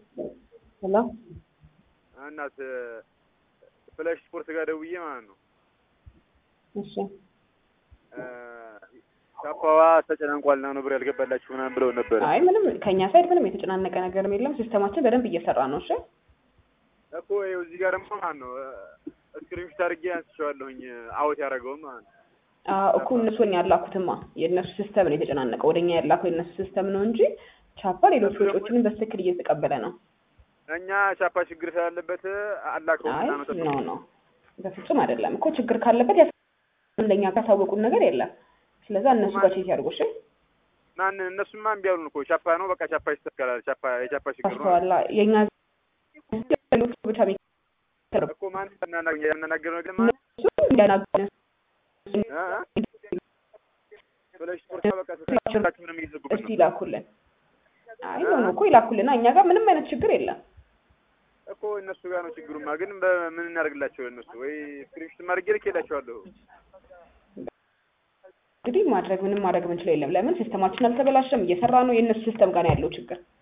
ሄሎ እናት ፍላሽ ስፖርት ጋር ደውዬ ማለት ነው እሺ ቻፓዋ ተጨናንቋልና ነው ብር ያልገባላችሁ ምናምን ብለው ነበር አይ ምንም ከኛ ሳይድ ምንም የተጨናነቀ ነገርም የለም። ሲስተማችን በደንብ እየሰራ ነው። እሺ እኮ ይኸው እዚህ ጋር ደግሞ ማለት ነው ስክሪንሾት አድርጌ አንስቼዋለሁኝ አውት ያደረገውን ማለት ነው። አዎ እኮ እነሱን ያላኩትማ የእነሱ ሲስተም ነው የተጨናነቀው። ወደኛ ያላከው የእነሱ ሲስተም ነው እንጂ ቻፓ ሌሎች ወጪዎችንም በትክክል እየተቀበለ ነው። እኛ ቻፓ ችግር ስላለበት አላከው አይ ምናምን ኖ ኖ በፍጹም አይደለም እኮ ችግር ካለበት ያስ ለኛ ካሳወቁን ነገር የለም። ስለዛ እነሱ ጋር ቼክ ያድርጉ። እሺ ማን እነሱማ እምቢ አሉን እኮ ቻፓ ነው በቃ ቻፓ ይስተካከላል። ቻፓ የቻፓ ችግር ነው አስተዋላ የኛ ሌሎች ብቻ ቤት እኮ ማን ያናገር ነገር ማን እነሱ እንዳናገሩ ፍላሽ ስፖርት በቃ ተሳችሁ ምንም እየዘጉብን እስቲ ነው ይላኩልን። አይ ኖ ኖ እኮ ይላኩልና እኛ ጋር ምንም አይነት ችግር የለም። እኮ እነሱ ጋር ነው ችግሩማ። ግን በምን እናደርግላቸው እነሱ ወይ ስክሪንሾት ማድረግ ልኬላቸዋለሁ። እንግዲህ ማድረግ ምንም ማድረግ የምንችለው የለም። ለምን ሲስተማችን አልተበላሸም፣ እየሰራ ነው። የእነሱ ሲስተም ጋር ነው ያለው ችግር።